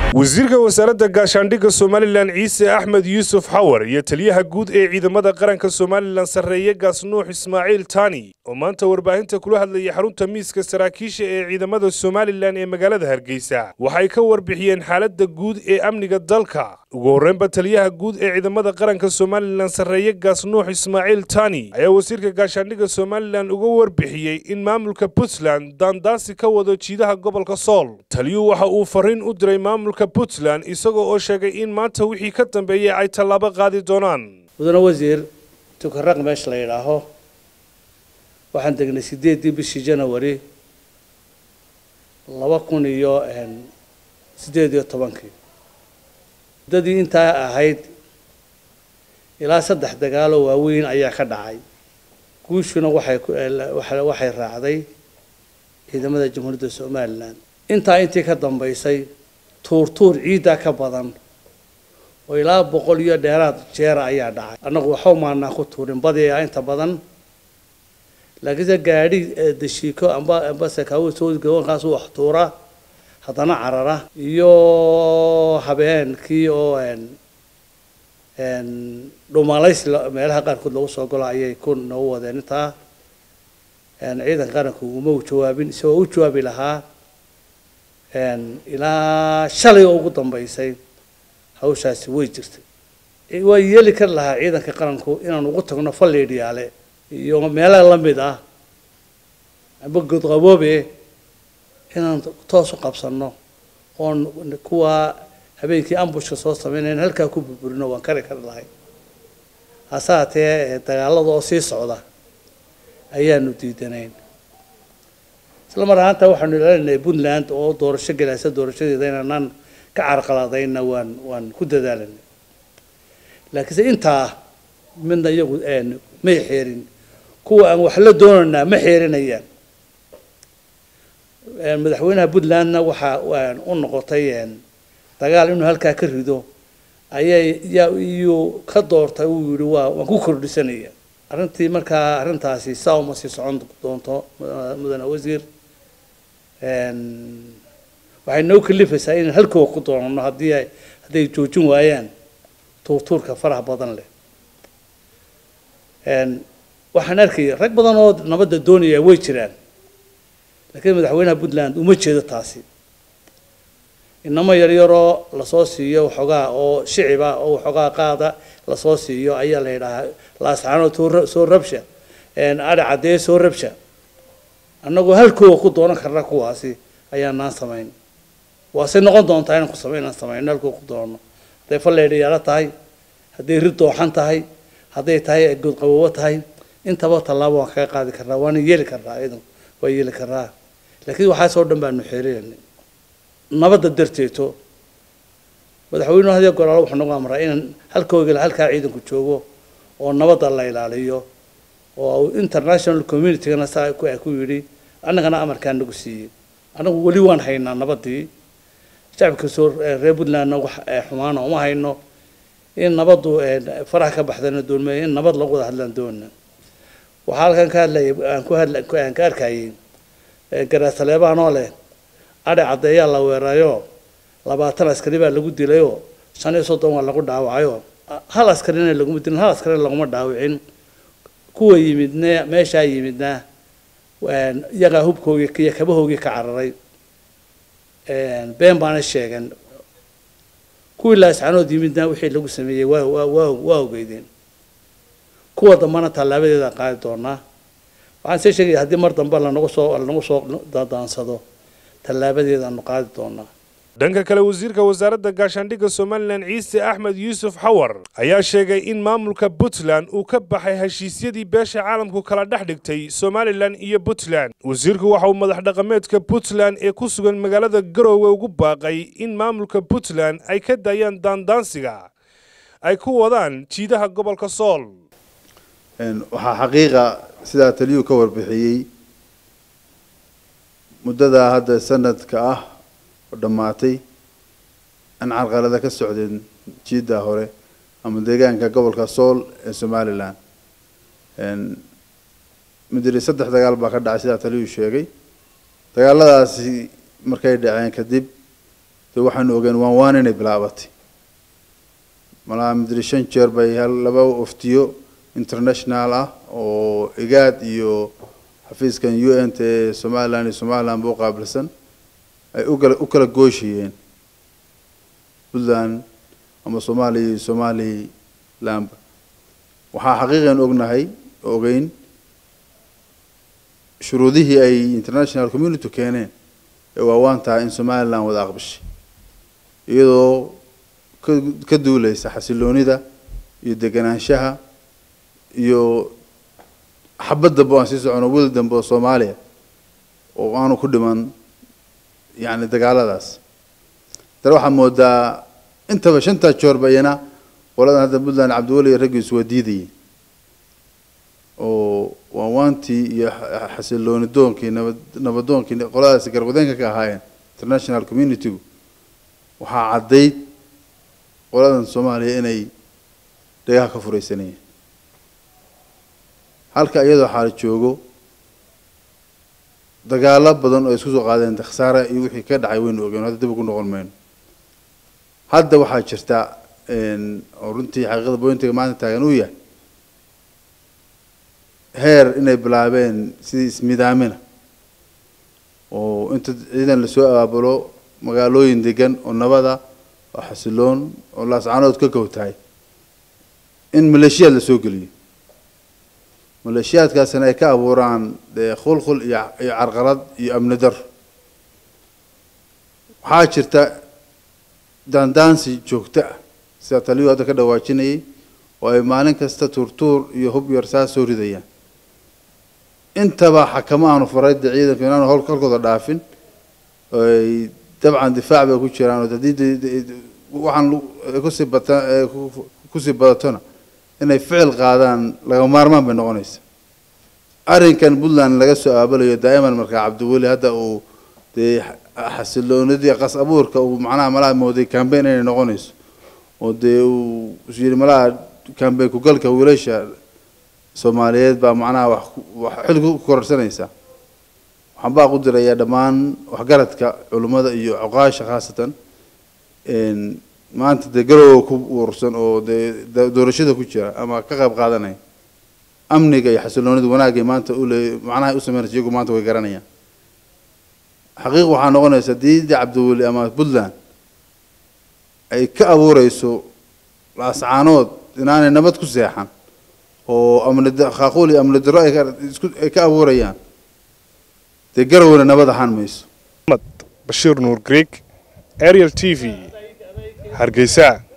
wasiirka wasaaradda gaashaandhigga somalilan ciise axmed yuusuf xawar iyo taliyaha guud ee ciidamada qaranka somalilan sarreeye gaasnuux ismaaciil taani oo maanta warbaahinta kula hadlayay xarunta miiska saraakiisha ee ciidamada somalilan ee magaalada hargeysa waxay ka warbixiyeen xaaladda guud ee amniga dalka ugu horreynba taliyaha guud ee ciidamada qaranka somalilan sarreeye gaasnuux ismaaciil taani ayaa wasiirka gaashaandhigga somalilan uga warbixiyey in maamulka puntland daandaasi ka wado jiidaha gobolka sool taliyuhu waxa uu fariin u diray maamulka puntland isagoo oo sheegay in maanta wixii ka dambeeyey ay tallaabo qaadi doonaan mudane wasiir tukaraq meesha la yidhaaho waxaan degnay sideeddii bishii janawari laba kun iyo siddeed iyo tobankii muddadii intaa ahayd ilaa saddex dagaaloo waaweyn ayaa ka dhacay guushuna waxay waxay raacday ciidamada jamhuuriyadda somalilan intaa intii ka dambaysay tuurtuur ciiddaa ka badan oo ilaa boqol iyo dheeraad jeera ayaa dhacay annagu waxba maanaa ku tuurin badi ah inta badan laakiinse gaadhi dashiiko amba amba sakaawo soo gabankaas wax tuura haddana carara iyo habeenkii oo dhumaalays meelaha qaarkood lagu soo galo ayay ku noogu wadeen intaa ciidanka qaranku uma u jawaabin isagoo u jawaabi lahaa ilaa shalay oo ugu dambaysay hawshaasi way jirtay waa yeeli kari lahaa ciidanka qaranku inaan ugu tagno falleedhiyaale iyo meelaha la mid ah amba godqaboobe inaan toos u qabsanno oon kuwa habeenkii ambushka soo samaynayn halkaa ku burburino waan kari kari lahay hase haatee dagaalada oo sii socda ayaanu diidanayn isla mar ahaanta waxaanu ilaalinahay puntland oo doorasho gelaysa doorashadeeda inaanaan ka carqaladayna waan waan ku dadaalanay laakiinse intaa midna iyagu may xeerin kuwa aan wax la doonaynaa ma xeerinayaan madaxweynaha puntlandna waxa u noqotay dagaal inuu halkaa ka rido ayay yaa iyuu ka doortay uu yihi waa waan ku kordhisanaya arrintii markaa arrintaasi saa uma sii socon doonto mudane wasiir waxay noo kalifaysaa inaan halkooga ku doonano haddii ay hadday joojin waayaan tuurtuurka faraha badan leh waxaan arkaya rag badan oo nabadda doonaya way jiraan laakiin madaxweynaha puntland uma jeedo taasi inamo yaryaroo lasoo siiyo waxoogaa oo shiciba oo waxoogaa qaada lasoo siiyo ayaa la yidhaahaa laascaanood soo rabsha adhi caddee soo rabsha annagoo halkooga ku doonan karna kuwaasi ayaanaan samayn waase noqon doontaa inaan ku samayn inaan samayno halkooga ku doonano hadday falleedhiyaalo tahay hadday rid dooxan tahay hadday tahay godqaboobo tahay intaba tallaabo waan kaga qaadi karnaa waana yeeli karnaa iyadan waa yeeli karnaa laakiin waxaasoo dhan baanu xeerinay nabadda darteeto madaxweynuhu hadiya goraalo wuxuu nagu amraa inaan halkoogala halkaa ciidanku joogo oo nabadda la ilaaliyo oo international communitygana saa ku yidhi annagana amarkaa nagu siiyey annagu weli waan haynaa nabaddii shacabka soo reer puntlandna wax xumaana uma hayno in nabaddu faraha ka baxdana doonmay in nabad lagu wada hadlaan doona waxaa halkan ka hadlayay aan ku hadla aan ka arkayay garaasaleebaanoo leh adhi caddeeyaa la weerayo labaatan askari baa lagu dilayoo shan iyo soddon waa lagu dhaawacayo hal askarina laguma dilin hal askarina laguma dhaawicin kuwa yimidna meeshaa yimidna iyagaa hubkoogii iyo kabahoogii ka cararay been baana sheegan kuwii laascanood yimidna wixii lagu sameeyey waa waa waa waa ogeydeen kuwa dambana tallaabadeeda qaadi doonaa waxaan see sheegaya haddii mar dambe lanagu soo lanagu soo daansado tallaabadeedaanu qaadi doonaa dhanka kale wasiirka wasaaradda gaashaandhigga somalilan ciise axmed yuusuf xawar ayaa sheegay in maamulka puntland uu ka baxay heshiisyadii beesha caalamku kala dhex dhigtay somalilan iyo puntland wasiirku waxa uu madax dhaqameedka puntland ee ku sugan magaalada garoowe ugu baaqay in maamulka puntland ay ka daayaan daandaansiga ay ku wadaan jiidaha gobolka sool waxaa xaqiiqa sidaa taliyuu ka warbixiyey muddadaa hadda sanadka ah oo dhammaatay aan carqalada ka socdeen jiidda hore ama deegaanka gobolka sool ee somalilan midiri saddex dagaal baa ka dhacay sidaa taliyuu sheegay dagaaladaasi markay dhaceen kadib dee waxaanu ogeen waan waan inay bilaabatay malaha midri shan jeer bay hal laba oftiyo international ah oo igaad iyo xafiiskan u n t ee somaliland iyo somaliland ba u qaabilsan ay ukala u kala gooshayeen puntland ama soomaaliya iyo somalilandba waxaa xaqiiqan ognahay ogeyn shuruudihii ay international community keeneen ee waawaan tahay in somaliland wada aqbishay iyadoo ka ka duuleysa xasiloonida iyo deganaanshaha iyo xabad dambe o aan sii socono wil dambe oo soomaaliya oo aanu ku dhiman yacni dagaaladaas dana waxaa moodaa intaba shantaa joorba iyana qoladan hadda puntland cabdiweli iyo raggiisu waa diidayeen oo waawaantii iyo xasilooni doonkii nabad nabadoonkii qoladaasi garwadeenka ka ahaayeen international communitygu waxaa caddayd qoladan soomaaliya inay dhagaha ka furaysanayeen halka iyadoo xaala joogo dagaalo badan oo isku soo qaadeen khasaare iyo wixii ka dhacay waynu ogeen hadda dib ugu noqon mayno hadda waxaa jirta oo runtii xaqiiqada bointiga maanta taagan uu yahay heer inay bilaabeen sidii ismidaamina oo inta ciidan lasoo abaabulo magaalooyin degan oo nabada oo xasiloon oo laascanood ka kowtahay in maleeshiyaad lasoo geliyo maleeshiyaadkaasina ay ka abuuraan dee khulkhul iyo iyo carqalad iyo amni daro waxaa jirta daandaansi joogto ah sida taliyuu hadda ka dhawaajinayay oo ay maalin kasta tuurtuur iyo hub yar saa soo ridayaan intaba xakamo aanu faray dee ciidanku inaanu hol halkooda dhaafin ay dabcan difaac bay ku jiraan oo haddii waxaan kusii bata kusii badatona inay ficil qaadaan laga maarmaan bay noqonaysa arrinkan puntland laga soo aabalayo daa'iman markaa cabdiweli hadda uu dee xasiloonidii qas abuurka uu macnaha malaha mooday cambaign inay noqonayso oo dee uu yidhi malaha cambaign kugalka wiilasha soomaaliyeed baa macnaha wax wax xil ku kororsanaysa waxaan baa ku dirayaa dhammaan waxgaradka culimmada iyo cuqaasha khaasatan maanta dee garowga ku uursan oo dee doorashada ku jira ama ka qayb qaadanaya amniga iyo xasiloonida wanaagay maanta ule macnaha u sameynaysa iyagu maanta way garanayaan xaqiiq waxaa noqonaysa diidi cabdiweli ama puntland ay ka abuureyso laascaanood inaanay nabad ku seexan oo amni khaaquul iyo amni daro ay ka abuurayaan dee garowna nabad ahaan mayso bashiir nuur greeg ariel t v hargeysa